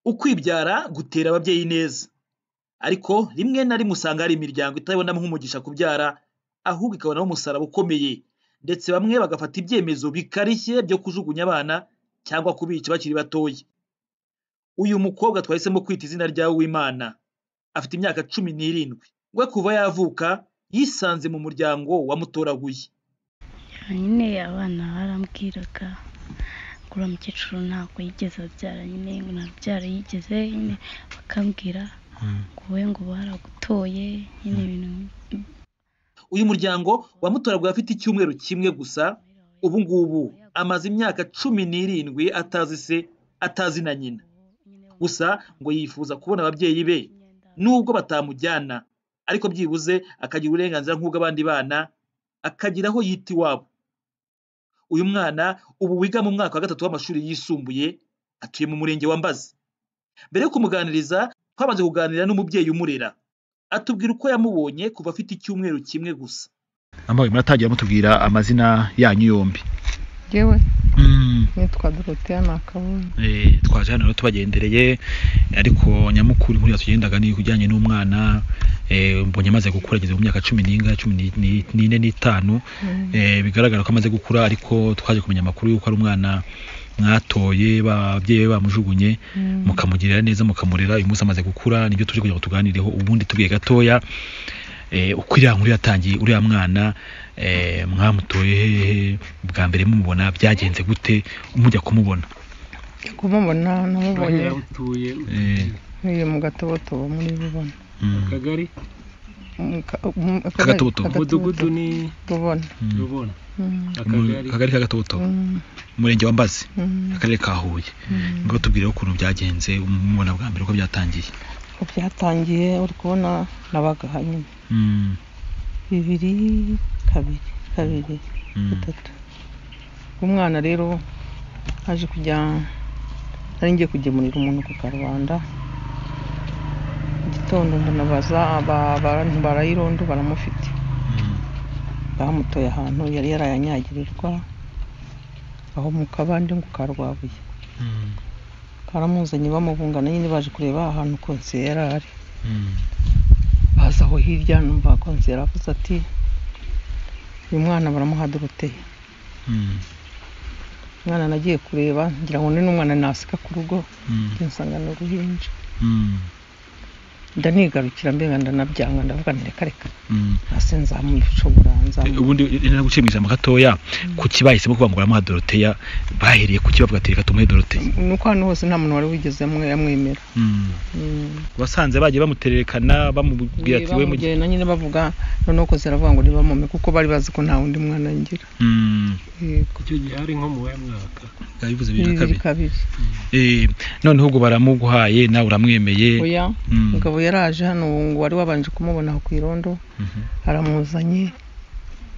ukwibyara gutera ababyeyi ineza ariko rimwe na rimwe usanga hari imiryango itabonamo umugisha kubyara ahubwo ikabonamo umusaraba ukomeye ndetse bamwe bagafata ibyemezo bikarishye byo kujugunya abana cyangwa kubica bakiri batoya uyu mukobwa twahisemo kwita izina rya Uwimana afite imyaka cumi n'irindwi we kuva yavuka yisanze mu muryango wamutoraguye nyine abana barambwiraga ngo uriya mukecuru ntabwo yigeze abyara nyine ngo ntabyara yigeze nyine bakambwira ngo we ngo baragutoye nyine ibintu uyu muryango wamutoraguye afite icyumweru kimwe gusa ubu ngubu amaze imyaka cumi n'irindwi atazi se atazi na nyina gusa ngo yifuza kubona ababyeyi be nubwo batamujyana ariko byibuze akagira uburenganzira nk'ubw'abandi bana akagira aho yita iwabo uyu mwana ubu wiga mu mwaka wa gatatu w'amashuri yisumbuye atuye mu murenge wa mbazi mbere yo kumuganiriza twabanje kuganira n'umubyeyi umurera atubwira uko yamubonye kuva afite icyumweru kimwe gusa ambaye muratangira mutubwira amazina yanyu yombi yewe nitwa doroteya nakabonye Eh, twaje hano rero tubagendereye ariko nyamukuru inkuru yatugendaga ni kujyanye n'umwana eh, mbonye amaze gukura ageze mu myaka cumi n'inga cumi ni- ni- n'ine n'itanu Eh, bigaragara ko amaze gukura ariko twaje kumenya amakuru y'uko ari umwana mwatoye ba- ababyeyi be bamujugunye mukamugirira neza mukamurera uyu munsi amaze gukura nibyo tuje kugira ngo tuganireho ubundi tubwiye gatoya eh, uko iriya nkuru yatangiye uriya mwana eh, mwamutoye hehe bwa mbere mumubona byagenze gute mujya kumubona Njya kumubona namubonye utuye Eh, nkwiye mu gatobotobo muri bubona mm, akagari Mu ka- mu- akagari- Agatobotobo. umudugudu ni bubona mm. rubona Mm, akagari akagari ka gatobotobo mm, umurenge wa mbazi mm. akarere ka huye ngo batubwireho ukuntu byagenze umubona bwa mbere uko byatangiye uko byatangiye uri kubona nabaga hanyuma Mm, bibiri kabiri kabiri mm, gatatu umwana rero aje kujya nari ngiye kugemurira umuntu ku karubanda mu gitondo ndanabaza aba- abantu barayirondo baramufite mm, bamutoye ahantu yari yarayanyagirirwa aho mu kabande ngo karwabuye mm, karamuzanye bamubungana nyine baje kureba ahantu konseye yari ari mm, baza aho hirya numva konseye avuze ati uyu mwana baramuha doroteye mm, umwana nagiye kureba ngira ngo ni n'umwana nasika ku rugo mm, njye nsanga ni uruhinja mm, ndanigarukira mbega ndanabyanga ndavuga nti reka reka mm. hasi nzamushobora Eh, nzamu ubundi rero gucimisha ijambo gatoya kuki bahisemo kuvuga ngo baramuha doroteya bahereye kuki bavuga ati reka tumuhe doroteya nuko ahantu hose nta muntu wari wigeze amwe- amwemera Mm. Mm. wasanze bagiye bamutererekana bamubwira ati we mugihe bamugenda nyine bavuga noneho ko ziravuga ngo ntibamume kuko bari bazi ko nta wundi mwana ngira Mm, yego icyo gihe hari nko mu wa mwaka yabivuze bibiri na bibiri kabiri kabiri Eh, noneho ubwo baramuguhaye nawe uramwemeye oya Mm. mugabo yaraje hano ubu ngo wari wabanje kumubona aho ku irondo Mhm. aramuzanye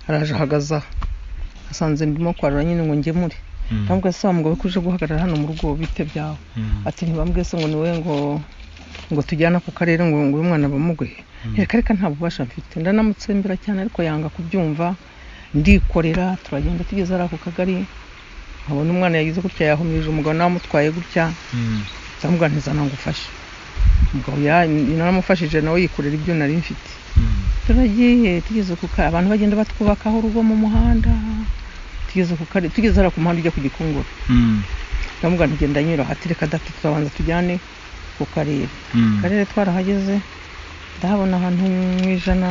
araje ahagaze aha asanze ndimo kwarura nyine ngo ngemure Mm, ndamubwira se wa mugabo ko uje guhagarara hano mu rugo bite byawe mm, ati ntibambwiye se ngo ni wowe ngo ngo tujyane ako karere ngo ngo uyu mwana bamuguhe reka reka nta bubasha mfite ndanamutsembera cyane ariko yanga kubyumva ndikorera turagenda tugeze ari ako kagari nkabona umwana yagize gutya yahumirije umugabo nawe amutwaye gutya mm, ndamubwira nti zana ngufashe umugabo ya- naramufashije nawe yikorera ibyo nari mfite mm, turagiye tugeze ku ka abantu bagenda batwubakaho urugo mu muhanda tugeze ku kare tugeze hariya ku muhanda ujya ku gikongoro mm, ndamubwira nti genda nyura hati reka dati turabanza tujyane ku karere mm. akarere twarahageze ndahabona ahantu mu ijana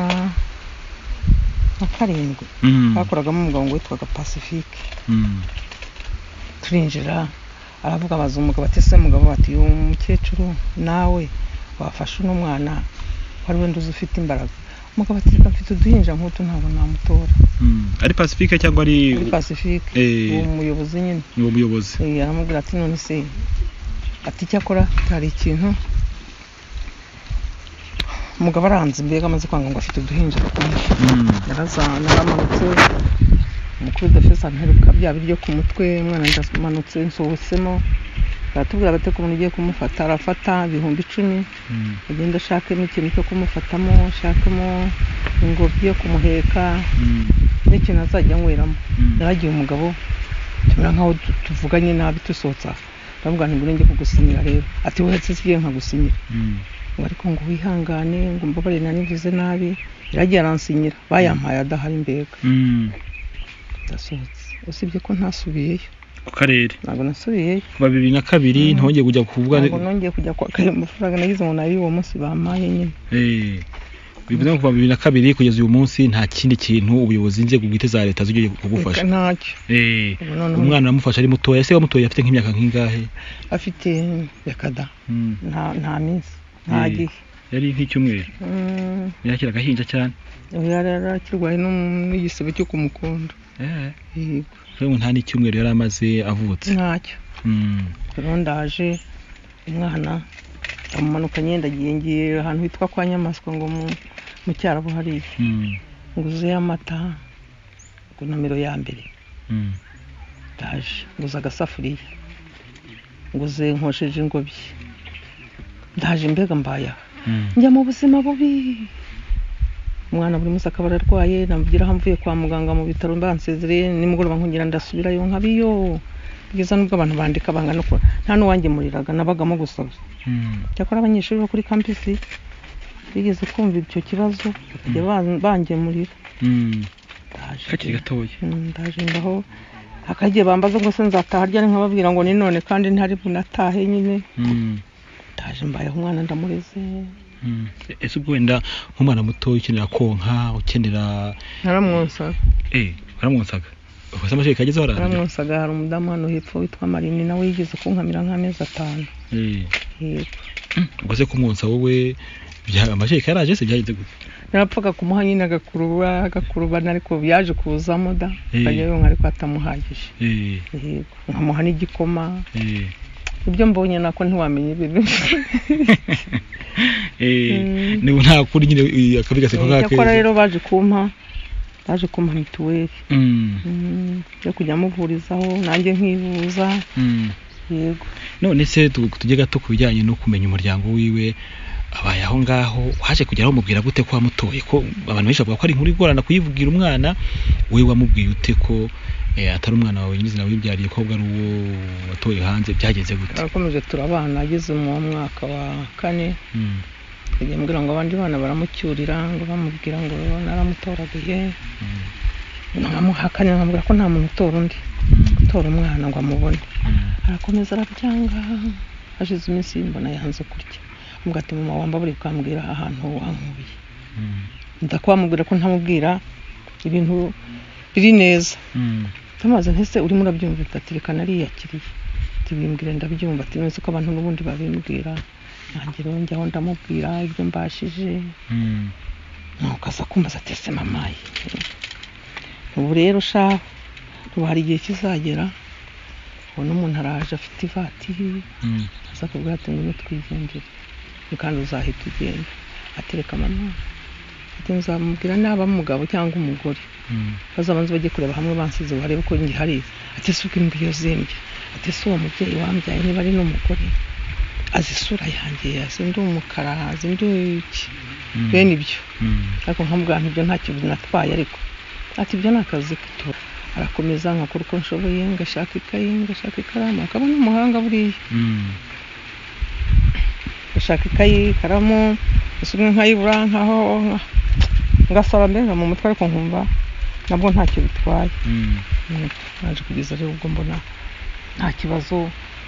na karindwi Mm, bakoragamo umugabo ngo witwaga pacifique mm, turinjira aravuga abaza umugabo ati se mugabo ati uyu mukecuru nawe wafashe uno mwana wari wenda uzi ufite imbaraga umugabo ati reka mfite uduhinja nk'utu ntabwo namutora mm. ari pacifique cyangwa ari muri pacifique Eh. uwo muyobozi nyine ni uwo muyobozi Eh, aramubwira ati none se ati icyakora hari ikintu umugabo aranze mbega amaze kwanga ngo afite uduhinja twinshi Mm, yaraza naramanutse umukubita fesi amperuka bya biryo ku mutwe umwana ndamanutse nsohotsemo baratubwira bate ko umuntu ugiye kumufata arafata ibihumbi icumi mm, agenda ashakemo ikintu cyo kumufatamo ashakemo ingobyi yo kumuheka mm, n'ikintu azajya anyweramo mm. yaragiye umugabo tumera nkaho tu- tuvuganye nabi dusohotse aha ndavuga nti ngure njye kugusinyira rero ati wowe nsiziye nkagusinyira ngo ariko ngo wihangane ngo mbabarire nari mvuze nabi iragiye aransinyira bayampaye adahari mbega ndasohotse usibye ko ntasubiyeyo ku karere ntabwo nasubiyeyo kuva bibiri na kabiri ntongeye kujya kuvuga ntabwo nongeye kujya kwaka ayo mafaranga nagize ngo nabi uwo munsi bampaye nyine Eh, bivuze ngo kuva bibiri na kabiri kugeza uyu munsi nta kindi kintu ubuyobozi inzego bwite za leta zigiye kugufasha Reka ntacyo Eh, Ubu noneho- umwana uramufasha ari mutoya se wamutoya afite nk'imyaka nk'ingahe afite yakada Mm. nta nta minsi nta Eh. gihe yari nk'icyumweru Mm, yakira agahinja cyane ubu yari arakirwaye n'um- n'igisebe cyo ku mukondo Eh, yego rero nta n'icyumweru yari amaze avutse ntacyo Mm. rero ndaje umwana amumanukanye ndagiye ngiye ahantu hitwa kwa nyamaswa ngo mu- mu cyarabo hariya Mm. nguzeyo amata ku nomero ya mbere Mm. ndaje nguze agasafuriya nguze nkosheje ingobyi ndaje mbega mbaya Mm. njya mu buzima bubi umwana buri munsi akaba ararwaye namugeraho mvuye kwa muganga mu bitaro mbansezereye nimugoroba nkongera ndasubirayo nkabiyo bwiza nubwo abantu bandika banga no kuba nta n'uwangemuriraga nabagamo gusa gusa Mm. cyakora abanyeshuri bo kuri kampisi bigeze kumva icyo kibazo bakajya ban- bangemurira Mm. ndaje kakiri gatoya Mm, ndaje ngaho akagiye bambaza ngo se nzataha ryari nkababwira ngo ni none kandi ntari bunatahe nyine Mm. ndaje mbayeho umwana ndamureze Mm. ese ubwo wenda nk'umwana mutoya ukenera konka ukenera naramwonsaga eh baramwonsaga ukoze amashuri kagezeho ararira baramwosaga hari umudamu hano hepfo witwa marini nawe yigeze kunkamira nk'amezi atanu Eh. yego ukoze kumwonsa wowe bya- amashyi yaraje se byagenze gute narapfaga kumuha nyine agakuruba agakurubana ariko yaje kuzamo da Eh. akajya yonka ariko atamuhagije Eh, yego nkamuha n'igikoma eh, ibyo mbonye nako ntiwamenya ibintu eh, Mm. niba nta kundi nyine eh, akabi gaseko cyakora rero baje kumpa baje kumpa mituweli Mm, Mm, yo kujya amuvurizaho nanjye nkivuza mm. yego none se tu- tujye gato ku bijyanye no kumenya umuryango wiwe abaye aho ngaho waje kugera wamubwira gute ko wamutoye ko abantu benshi bavuga ko ari inkuru igorana kuyibwira umwana wowe wamubwiye ute ko eh, atari umwana wawe nyirizina wibyariye ko ahubwo ari uwo watoye hanze byagenze gute turakomeje turabana ageze mu mwaka wa kane Mm, yagiye ambwira ngo abandi bana baramucyurira ngo bamubwira ngo naramutoraguye mm, naramuhakanye nkamubwira ko nta muntu utora undi mm, utora umwana ngo amubone mm, arakomeza arabyanga hashize iminsi mbona yanze kurya ambwira ati mama wamba buri ukambwira ahantu wankubiye mm, ndakwamubwira ko ntamubwira ibintu biri neza mm, tumaze ntese urimo urabyumva ati ati reka nariyakiriye tubimbwire ndabyumva ati nonese ko abantu n'ubundi babimbwira nanjye rero njyaho ndamubwira ibyo mbashije mm. nuko aza kumbaza ati ese mama ye ubu rero sha ubu hari igihe kizagera ubona umuntu araje afite ivatiri Mm, aza kubwira ati ngwino twigendere kandi uzahita ugenda ati reka mama ati nzamubwira naba umugabo cyangwa umugore mm, bazabanza bajye kureba hamwe bansize barebe ko ngihari ati si ubwo imbwa iyo zimbye ati si uwo mubyeyi wambyaye niba ari n'umugore azi isura yanjye azi ndi umukara azi ndi iki mm, bene ibyo mm. ariko nkamubwira nti ibyo nta kintu natwaye ariko ati ibyo ni akazi kutora arakomeza nkakora uko nshoboye ngashaka ikayi ngashaka ikaramu akaba ni umuhanga buriya Mm, ngashaka ikayi ikaramu isumwe nkayibura nkaho ngasaba mbega mu mutwe ariko nkumva nabwo ntacyo bitwaye mm, Mm, naje kugeza rero ubwo mbona nta kibazo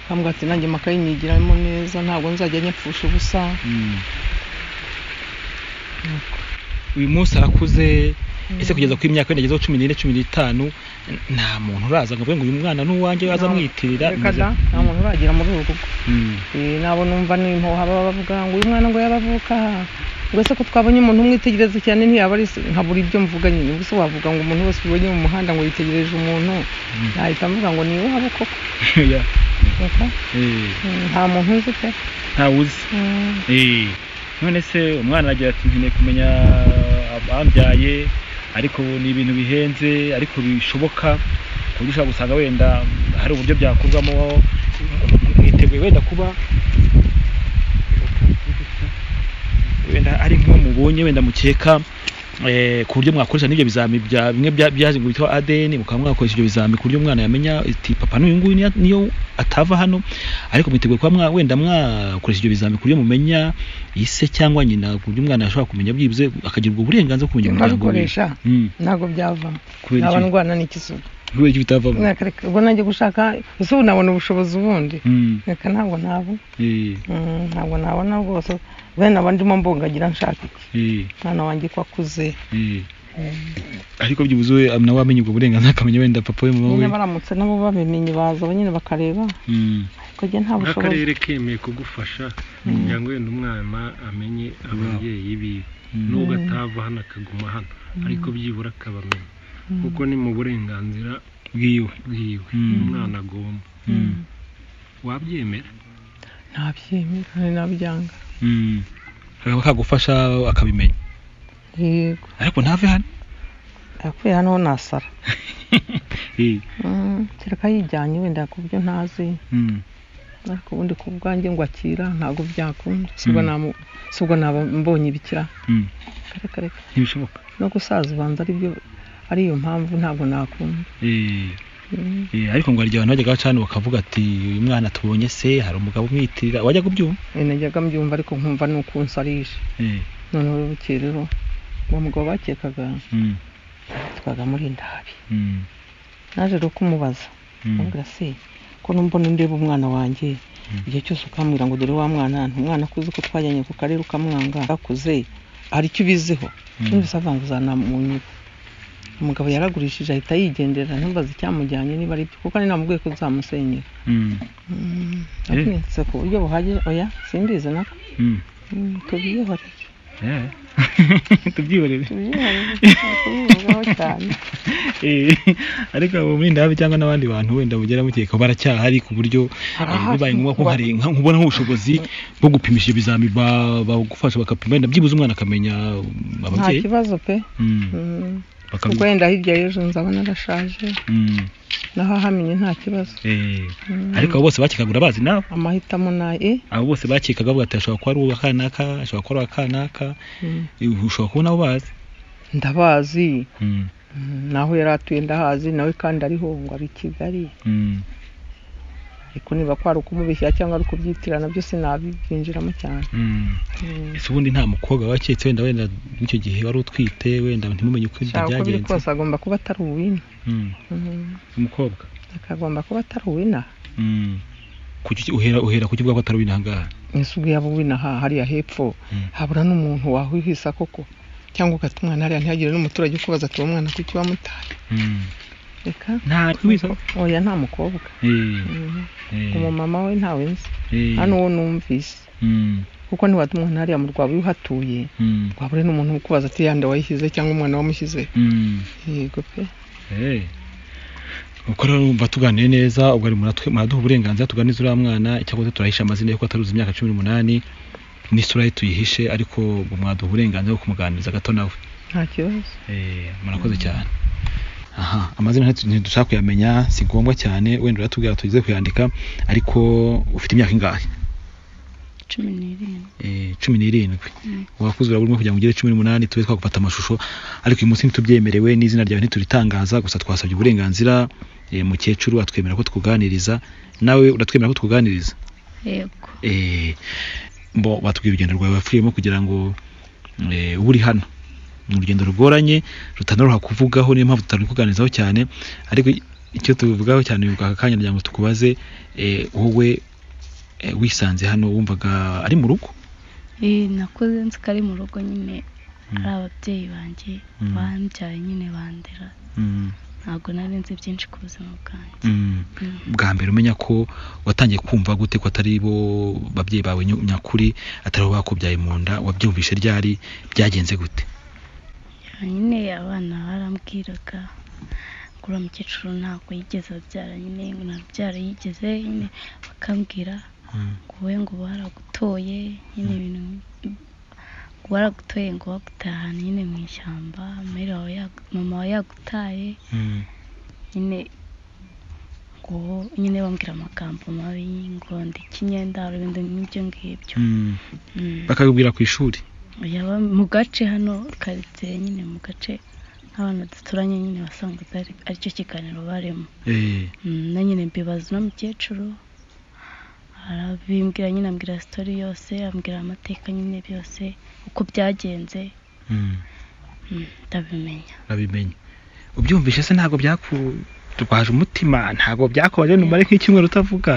nkambwira ati nanjye amakayi nyigiramo neza ntabwo nzajya nyapfusha ubusa mm. uyu munsi arakuze ese kugeza ku imyaka wenda agezeho cumi n'ine cumi n'itanu n- nta muntu uraza ngo avuge ngo uyu mwana ni uwanjye aza amwitirira Reka da, nta muntu uragera muri uru rugo Eh, nabo numva n'impuha baba bavuga ngo uyu mwana ngo yabavuka ngo ese ko twabonye umuntu umwitegereza cyane ntiyaba ari nkabura ibyo mvuga nyine ubwo se wavuga ngo umuntu wese ubonye mu muhanda ngo yitegereje umuntu nahita mvuga ngo ni iwabo koko Eka, mm, nta muntu nzi pe ntawuzi Mm, none se umwana aragira ati nkeneye kumenya abambyaye ariko ni ibintu bihenze ariko bishoboka ku buryo ushobora gusanga wenda hari uburyo byakorwamo mwiteguye wenda kuba wenda ari nk'uwo mubonye wenda mukeka eh, ku buryo mwakoresha n'ibyo bizami bya bimwe bya- byaje ngo bitwa ADN mukaba mwakoresha ibyo bizami ku buryo umwana yamenya ati papa n'uyu nguyu niya- niyo atava hano ariko mwiteguye kuba mwa wenda mwakoresha ibyo bizami ku buryo mumenya ise cyangwa nyina ku buryo umwana ashobora kumenya byibuze akagira ubwo burenganzira bwo kumenya umuryango we nkabikoresha Mm, ntabwo byavamo kubera naba iki ndwana n'ikisugu kubera iki bitavamo Reka- reka, ubwo nanjye gushaka ese ubu nabona ubushobozi bundi Mm, reka ntabwo nabona eh, Mm, ntabwo nabona rwose bene aba ndimo mbungagira nshaka iki eh, umwana wanjye ko akuze eh. ariko byibuze we am- nawe wamenye ubwo burenganzira akamenya wenda papa we mama we nyine baramutse nabo babimenye baza nyine bakareba Mm, ariko njye nta bushobozi nk'akarere kemeye kugufasha kugira ngo wenda umwana amenye ababyeyi biwe Mm. n'ubwo atava hano akaguma hano ariko byibura akabamenya kuko ni mu burenganzira bwiwe bwiwe Mm. umwana agomba Mm, wabyemera ntabyemera kandi nabyanga mm. kakaba kagufasha akabimenya yego ariko ntave hano yakuye hano ho nasara Eh, Mm, kereka yijyanye wenda ku byo ntazi mm, ariko ubundi ku bwanjye ngo akira ntabwo byakunda sibwo Mm. namu- sibwo naba mbonye ibikira mm. reka reka ntibishoboka no gusaza ubanza aribyo ariyo mpamvu ntabwo nakunda Eh, Mm. eh, ariko ngo hari igihe abantu bajyaga baca hano bakavuga ati uyu mwana tubonye se hari umugabo umwitirira wajya kubyumva Eh, najyaga mbyumva ariko nkumva ni ukunsarisha Eh, noneho bukeye rero uwo mugabo bakekaga mm, yitwaga murindahabi mm, naje rero kumubaza mm, amubwira se ko numbona ndeba umwana wanjye igihe cyose ukambwira ngo dore wa mwana umwana akuze ko twajyanye ku karere ukamwanga akuze hari icyo ubiziho Mm. n'ubisa avanguzana mu nyugu umugabo yaragurishije ahita yigendera ntumbaze icyamujyanye niba ari byo kuko ari namubwiye ko uzamusenyera mm, abyinitse ku buryo buhagije oya simbizi nako mm. Mm, tubyihorere Eh, tubyihorere tubyihorere tubyihorere cyane Eh, ariko abo murindahabi cyangwa n'abandi bantu wenda mugera mukeka baracyahari ku buryo eh, Barahari. bibaye ngombwa ko hari nka- nkubona nk'ubushobozi bwo gupimisha ibyo bizami ba- bagufasha bakapima wenda byibuze umwana akamenya um, nta ababyeyi kibazo pe Mm, Mm. bakabi- ubwo wenda hirya y'ejo nzaba narashaje Mm, naho ahamenya nta kibazo eh, Mm. ariko abo bose bakekagura bazi nabo amahitamo naye abo bose bakekaga bavuga ati ashobora kuba ari uwa kanaka ashobora kuba ari uwa kanaka Mm. eh, ushobora kuba nabo bazi ndabazi Mm, Mm, naho yari atuye ndahazi nawe kandi ariho ngo ari i kigali mm, ariko niba kwari ukumubeshya cyangwa ari ukubyitirana byose nabibyinjiramo cyane mm. Mm. ese ubundi nta mukobwa waketse wenda wenda icyo gihe wari utwite wenda ntimumenye uko ibyo Shaka uko biri byagenze kose agomba kuba atari uwina Mm, Mm. umukobwa akagomba kuba atari uwina Mm. Kuki uhera uhera kuki uvuga ko atari winangaha ese ubwo yaba uwina aha hariya hepfo Mm. habura n'umuntu wahwihisa koko cyangwa ugata umwana hariya ntihagire n'umuturage ukubaza ati uwo mwana kuki wamutaye reka nta wisa oya nta mukobwa Mm. umumama we ntawe nzi hano uwo numvise kuko ntiwata umwana hariya mu rwaba iyo uhatuye wabure n'umuntu ukubaza ati yande wayishyize cyangwa umwana wamushyize yego pe uko rero urumva tuganiye neza ubwo ari muratwe- muraduha uburenganzira tuganize uriya mwana icyakoze turahisha amazina ye ko ataruzi imyaka cumi n'umunani n'isura ye tuyihishe ariko ngo mwaduha uburenganzira bwo kumuganiriza gato nawe nta kibazo Eh, murakoze cyane aha amazina ntitu- ntidushaka kuyamenya si ngombwa cyane wenda uratubwira tugeze kuyandika ariko ufite imyaka ingahe cumi n'irindwi Eh, cumi n'irindwi Mm. wakuze urabura umwe kugira ngo ugere cumi n'umunani tube twagufata amashusho ariko uyu munsi ntitubyemerewe n'izina ryawe ntituritangaza gusa twasabye uburenganzira eh, mukecuru atwemera ko twuganiriza nawe uratwemera ko twuganiriza yego Eh, mbo batubwiye urugendo rwawe wapfuyemo kugira ngo eh, ube uri hano ni urugendo rugoranye rutanoroha kuvugaho niyo mpamvu tutari kuganirizaho cyane ariko i- icyo tubivugaho cyane bivuga aka kanya kugira ngo tukubaze eh, wowe eh, wisanze hano wumvaga ari mu rugo Eh, nakuze nzi ko ari mu rugo nyine ari ababyeyi banjye Mm. bambyaye nyine bandera Mm, ntabwo nari nzi byinshi ku buzima bwanjye mm. Mm. bwa mbere umenya ko watangiye kumva gute ko atari bo babyeyi bawe nyu- nyakuri atari bo bakubyaye mu nda wabyumvishe ryari byagenze gute nyine abana barambwiraga ko uriya mukecuru ntabwo yigeze abyara nyine ngo ntabyara yigeze nyine bakambwira Mm, ngo we ngo baragutoye nyine ibintu ngo baragutoye ngo bagutahane nyine mu ishyamba mayire wawe yagu- mama wawe yagutaye mm, nyine ngo nyine bambwira amagambo mabi ngo ndike imyenda hari ibintu nk'ibyo ngibyo mm. Mm. bakabibwira ku ishuri yaba mu gace hano karitsiye nyine mu gace nk'abantu duturanye nyine wasanga atari aricyo kiganiro barimo eh Mm, na nyine mbibaza uno mukecuru arabimbwira nyine ambwira sitori yose ambwira amateka nyine byose uko byagenze mm, mm, ndabimenya urabimenye ubyumvishe se ntabwo byakurwaje umutima ntabwo byakubaje numare nk'icyumweru utavuga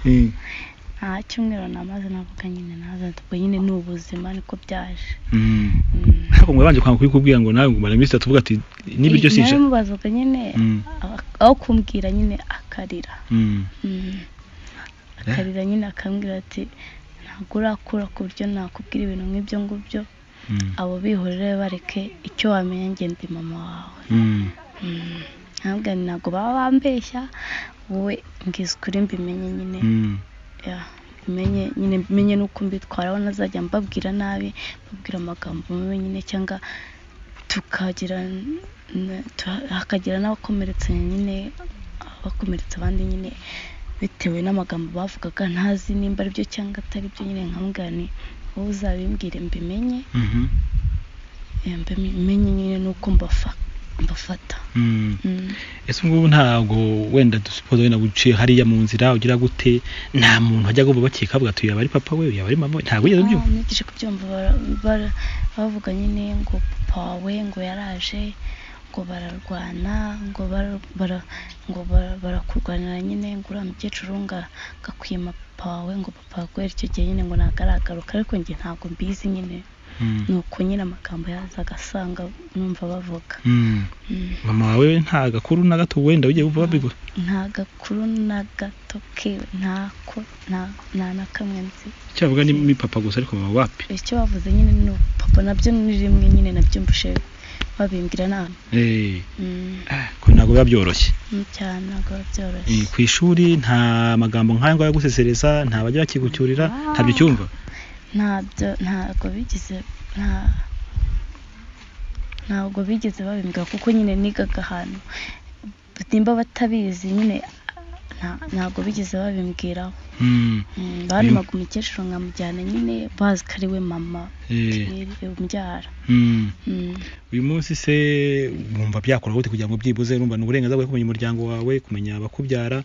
Eh, nta cyumweru namaze navuga nyine naza ubwo nyine ni ubuzima niko byaje mm. Mm. ntabwo mwabanje kwanga kubikubwira ngo nawe ngo umare iminsi itatu uvuga ati n'ibiryo Nawe sije mubazaga nyine Mm. a- aho kumbwira nyine akarira Mm. Mm. akarira nyine akambwira ati ntabwo urakura ku buryo nakubwira ibintu nk'ibyo ngibyo Mm. abo bihorere bareke icyo wamenya njye ndi mama wawe Mm. Mm. ntabwo ntabwo baba bambeshya wowe ngize ukuri mbimenye nyine Mm. Ya, mbimenye nyine mbimenye n'uko mbitwaraho nazajya mbabwira nabi mbabwira amagambo mabi nyine cyangwa tukagira n- tu- hakagira n'abakomeretsa nyine abakomeretsa abandi nyine bitewe n'amagambo bavugaga ntazi nimba ari byo cyangwa atari byo nyine nkambwira nti wowe uzabimbwire mbimenye Mhm. eh, mbimenye nyine n'uko mbafa- mbafata Mm. Mm. ese ubu ngubu ntabwo wenda dusupoza wenda uciye hariya mu nzira ugira gute nta muntu wajya agomba bakeka avuga ati yaba ari papa we yaba ari mama we ntabwo wigeze Ah, ubyumva nigije kubyumva bara- bara- bavuga nyine ngo papa wawe ngo yaraje ngo bararwana ngo bara- bara- ngo bara- barakurwanira nyine ngo uriya mukecuru ngo agakwima papa wawe ngo papa wawe guhera icyo gihe nyine ngo ntagaragaruka ariko njye ntabwo mbizi nyine Mm. ni uko nyine amagambo yaza agasanga numva bavuga Mm. Mm. mama wawe nta gakuru na gato wenda wigeze wumva babigwa nta gakuru na gato kewe ntako nta nta na kamwe nzi cyavuga ni ni papa gusa ariko mama wapi icyo bavuze nyine ni papa nabyo ni rimwe nyine nabyumvise babimbwira nabi Eh, Mm, ah, ko ntabwo biba byoroshye mm, cyane ntabwo biba Eh, byoroshye ku ishuri nta magambo nk'aya ngaya gusesereza nta bajya bakigucyurira ntabyo ucyumva ntabyo ntabwo bigeze nta ntabwo bigeze babimbwira kuko nyine nigaga ahantu nimba batabizi nyine nta- ntabwo bigeze babimbwiraho Mm. Mm, barebaga umukecuru nkamujyana nyine bazi ko ari we mama Eh, umbyara mm. Mm. uyu munsi se wumva byakora gute kugira ngo byibuze urumva ni uburenganzira bwawe kumenya umuryango wawe kumenya abakubyara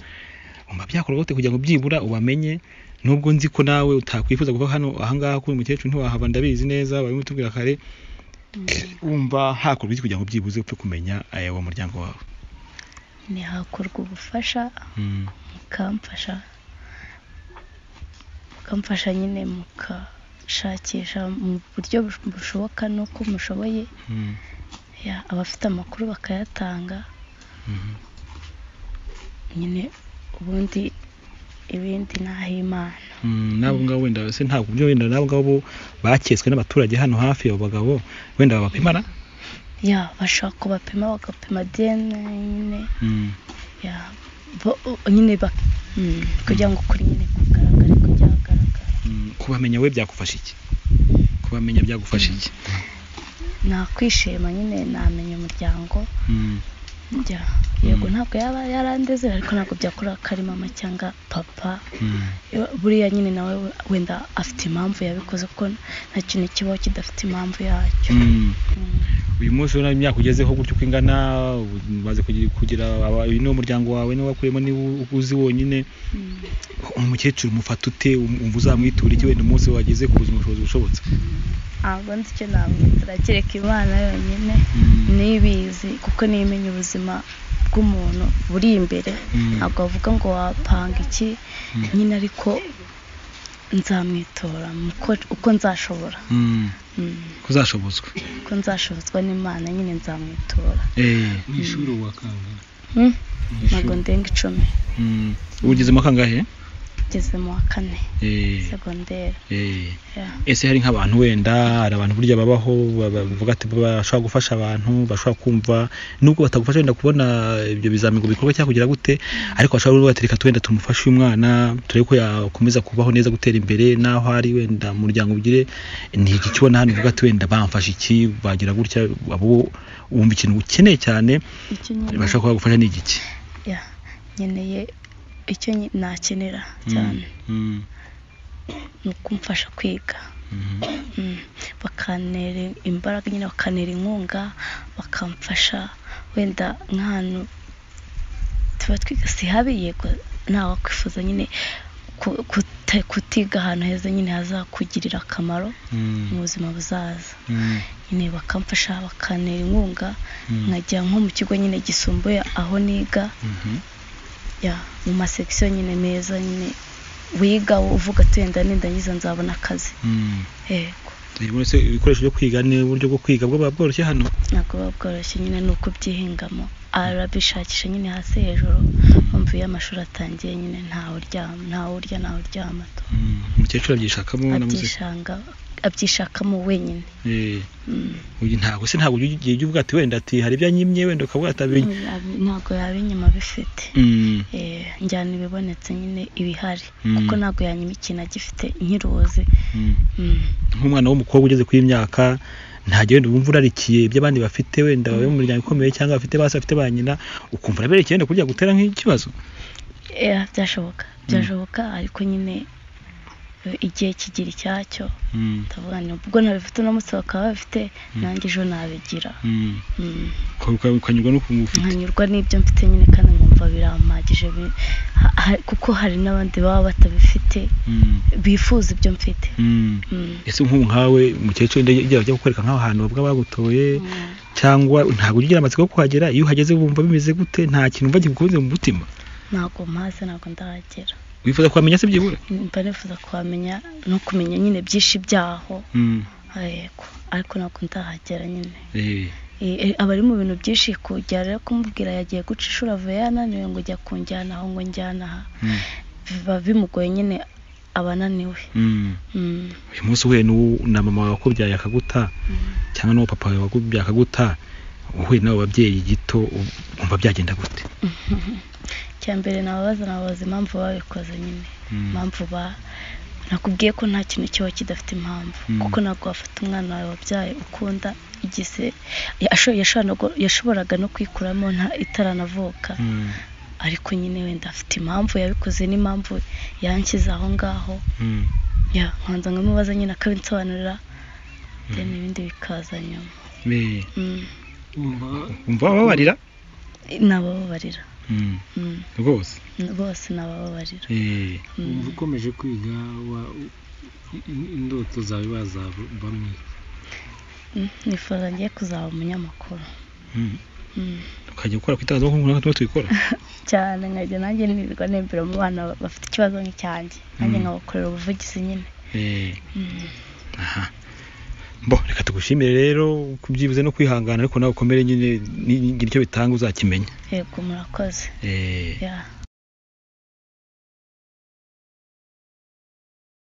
wumva byakora gute kugira ngo byibura ubamenye nubwo nzi ko nawe utakwifuza kuva hano ahangaha kuri uyu mukecuru ntiwahava ndabizi neza babimutubwira kare wumva hakorwa iki kugira ngo byibuze upfe kumenya eh, uwo muryango wawe ntihakorwa ubufasha Mm. mukamfasha mukamfasha nyine mukashakisha mu buryo bush- bushoboka n'uko mushoboye Mm. ya, abafite amakuru bakayatanga Mhm. nyine ubundi ibindi n'ahimana Mm, n'abo ngabo wenda se ntabwo uburyo wenda n'abo ngabo bo baketswe n'abaturage hano hafi abo bagabo wenda babapimana ya bashobora kubapima bagapima dna nyine Mm. ya bo- nyine ba- mm, kugira ngo ukuri nyine kugaragare ko byagaragara Mm. kubamenya we byagufasha iki kubamenya byagufasha iki nakwishima nyine namenya umuryango Mm. njya yego ntabwo yaba yarandeze ariko ntabwo byakora ko ari mama cyangwa papa Mm. buriya nyine nawe wenda afite impamvu yabikoze kuko nta kintu kibaho kidafite impamvu yacyo Mm. Mm. uyu munsi urabona imyaka ugezeho gutyo uko ingana umaze kugira- kugira aba- uyu ni umuryango wawe niwo wakuyemo niwo uzi wonyine Mm. umukecuru umufata ute um- umva uzamwitura iki wenda umunsi wageze ku buzima bushobozi bushobotse ntabwo nzi icyo namwitara kereka imana yonyine Mm. n'ibizi kuko nimenya ubuzima bw'umuntu buri imbere Mm. ntabwo bavuga ngo wapanga iki nyine ariko nzamwitora muko- uko nzashobora Mm. Mm. kuzashobozwa ko nzashobozwa n'imana nyine nzamwitora Eh. mu ishuri wakangana Hmm? ntabwo ndenga icumi Mm. ugezemo kangahe ngeze mu wa kane Eh. segonderi Eh. ya. ese hari nk'abantu wenda hari abantu burya babaho baba- bavuga ati bashobora gufasha abantu bashobora kumva nubwo batagufasha wenda kubona ibyo bizami ngo bikorwa cyangwa kugira gute ariko bashobora kuvuga ati reka tu- wenda tumufashe uyu mwana turebe ko yakomeza kubaho neza gutera imbere n'aho ari wenda mu muryango ugire ni iki kibona hano uvuga ati wenda bamfashe iki bagira gutya abo wumva ikintu ukeneye cyane icyo nyine bashobora kuba bagufasha ni igiki ya. nkeneye icyo nyi- nakenera cyane Mm. ni ukumfasha kwiga Mm. bakanera imbaraga nyine bakanera inkunga bakamfasha wenda nk'ahantu tuba twiga si habi yego ntawakwifuza nyine ku- kute- kutiga ahantu heza nyine hazakugirira akamaro mu buzima buzaza nyine bakamfasha bakanera inkunga nkajya nko mu kigo nyine gisumbuye aho niga ya mu masekisiyo nyine meza nyine wiga uvuga ati wenda nindangiza nzabona akazi yego se ibikoresho byo kwiga ni uburyo bwo kwiga bwo buba bworoshye hano ntabwo buba bworoshye nyine ni ukubyihingamo arabishakisha nyine hasi hejuru mpamvu iyo amashuri atangiye nyine ntawe uryama ntawe urya ntawe uryama tu Mm, umukecuru abyishakamo namuze abyishanga abyishakamo wenyine Eh, Mm. uyu ntabwo se ntabwo ujya ujya uvuga ati wenda ati hari ibyo anyimye wenda ukavuga ati abinya Abi- ntabwo yaba inyuma bifite Eh, njyana ibibonetse nyine ibihari Mm. kuko ntabwo yanyuma ikintu agifite nkiruzi Mm. nk'umwana w'umukobwa ugeze kuri iyi myaka ntajya wenda wumva urarikiye ibyo abandi bafite wenda babe mu muryango ukomeye cyangwa bafite basi bafite ba nyina ukumva uraberekeye wenda kujya gutera nk'ikibazo Eh, byashoboka byashoboka ariko nyine eh, igihe kigira icyacyo ndavuga nti ubwo ntabifite umunsi bakaba babifite nanjye ejo nabigira Mm, Mm. uka- uka- ukanyurwa no kumufite nkanyurwa n'ibyo mfite nyine kandi nkumva birampagije bi- ha- ha- kuko hari n'abandi baba batabifite bifuza ibyo mfite Mm. ese nk'ubu nkawe umukecuru wenda igihe bajya kukwereka nk'aho hantu bavuga bagutoye Mm. cyangwa ntabwo ujya ugira amatsiko yo kuhagera iyo uhageze wumva bimeze gute nta kintu wumva gikubuze mu mutima ntabwo mpaze ntabwo ndahagera wifuza kuhamenya se byibura mba nifuza kuhamenya no kumenya nyine byinshi byaho Mm, yego ariko ntabwo ndahagera nyine eh, Eh, eh, aba ari mu bintu byinshi kujya rero kumubwira yagiye guca ishuri avuye yananiwe ngo jya kunjyana aho ngo njyana aha mm, biba bimugoye nyine aba ananiwe mm. Mm. uyu munsi uhuye n'uwo- na mama wawe wakubyaye akaguta cyangwa n'uwo papa wawe wakubyaye akaguta uhuye n'abo babyeyi gito u- wumva byagenda gute icya mbere nababaza nababaza impamvu babikoze nyine impamvu ba nakubwiye ko nta kintu kiba kidafite impamvu Mm. kuko ntabwo wafata umwana wawe wabyaye ukunda igise yasho- yashobora- yashoboraga no kwikuramo nta itaranavuka Mm, ariko nyine wenda afite impamvu yabikoze n'impamvu yanshyize aho ngaho mm, ya nkanza nkamubaza nyine akabinsobanurira then ibindi bikaza nyuma eh, Mm. Umva wumva wababarira nabababarira Mm, Mm. rwose bose nabababarira Eh, umva ukomeje kwiga wa- i- i- indoto zawe bazabamo Mm, nifuza ngiye kuzaba umunyamakuru mm. Mm. ukajya gukora ku itangazamakuru nk'uko tuba tubikora cyane nkajya nanjye nirirwa nembera mu bana bafite ikibazo nk'icyanjye nanjye nkabakorera ubuvugizi nyine Eh, Mm. aha bo reka tugushimire rero kubyibuze no kwihangana ariko nawe ukomere nyine ni- ni- icyo bitanga uzakimenya yego murakoze Eh, ya